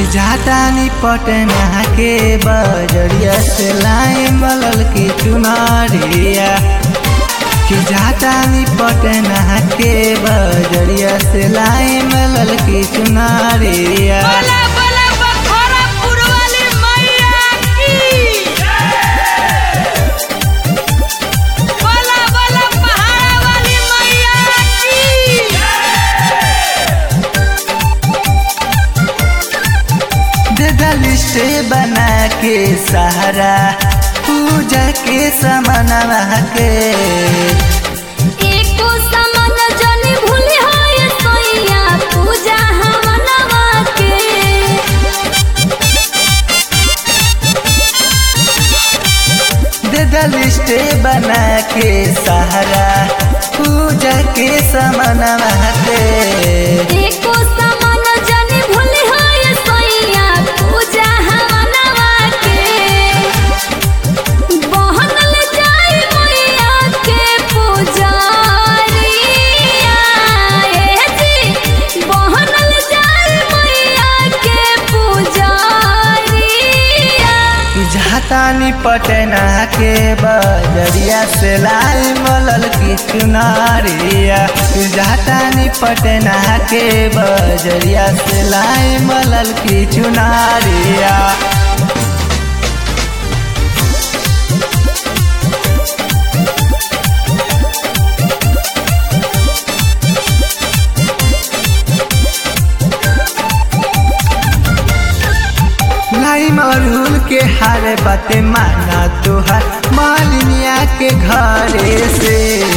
जातानी पटना के बजरिया से लाई मलल की चुनारिया कि जातानी पटना के बजरिया से लाई मलल की चुनारिया बोला बोला बखोरा पुरवाली मैया की बोला बोला पहाड़ा वाली मैया की दे लिस्ट बना के सहारा पूजा के समनवा के एको समान जनी भूली होय सोइया पूजा हमनवा के दे लिस्ट बना के सहारा पूजा के समनवा के एको समान जनी भूली होय सोइया पूजा हमनवा के बहनल जाय मैया के पूजारिया ए जी बहनल जाय मैया के पूजारिया झातानी पटना के बजरिया से लाई मलल की चुनारिया झातानी पटना के बजरिया से लाई मलल की चुनारिया लाई मरूल के हारे बाते माना तुहार मालिनिया के घरे से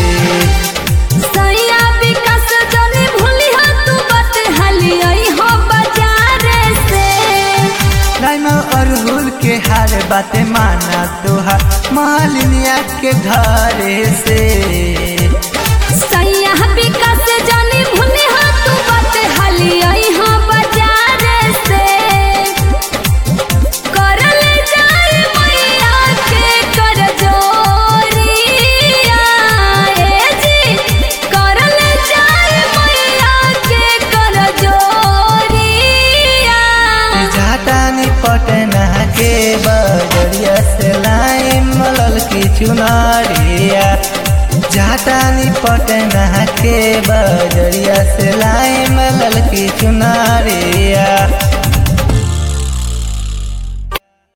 सैया विकास जनी भूली हो तू बात हली आई हो बाजार से लाई मरूल के हारे बाते माना तुहार मालिनिया के घरे से सैया विकास जनी भूली हो तू बात हली आई हो बाजार से करल जाय मैया के कर जोरिया ए जी करल जाय मैया के कर जोरिया झाटानी पटना के बजरिया से लाई मलल की चुनारिया झाटानी पटना के बजरिया से लाई मलल की चुनारिया